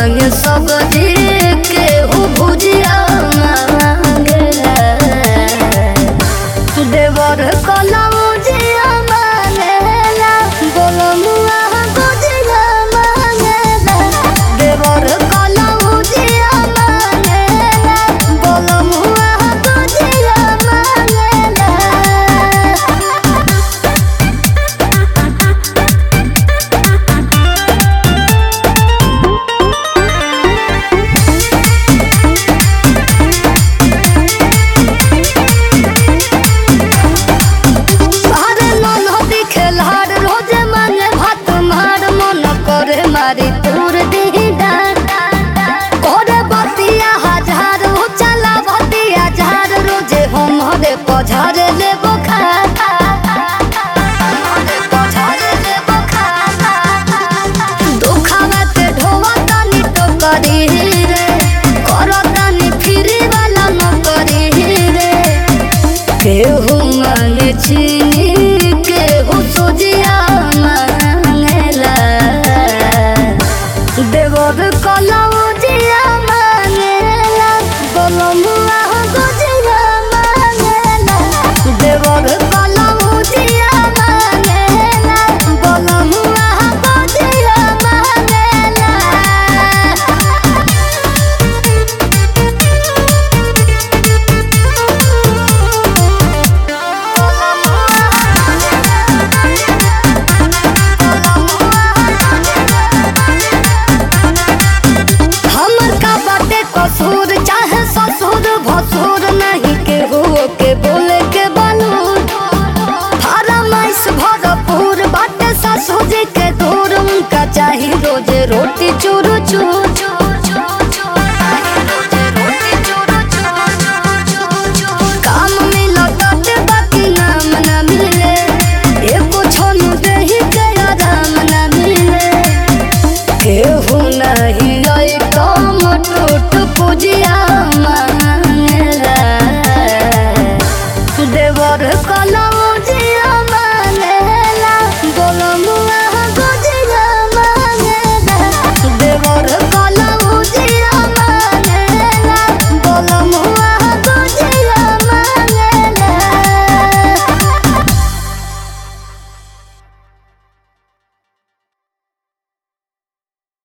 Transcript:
मांगे सब जी के हु भुजिया मांगेला देवर कलौजिया मांगेला बोलमुआ गुजिया मांगेला देवर कलौजिया मांगेला बोलमुआ गुजिया मांगेला अरे ननहदी खेलहार रोजे मांगे भात मार मन करे मारी तूर दी डार करे बतिया हजार हो चला बतिया झार रोजे हम हरे पझारे ले बोखार दुखावा के ढोवा तनी टोकरी रे करो तनी फ्री वाला नौकरी रे केहू मांगे चीनी केहू सोजिया मांगेला देवर कलौजिया मांगेला बोलमुआ गुजिया मांगेला देवर कलौजिया मांगेला बोलमुआ गुजिया मांगेला हमर का बाटे कसूर चाहे ससुर भसुर नहीं के हो के बोले के बालूर फरमाइश भरपूर बाटे ससुर जी के दूर उनका चाही रोजे रोटी चूर चूर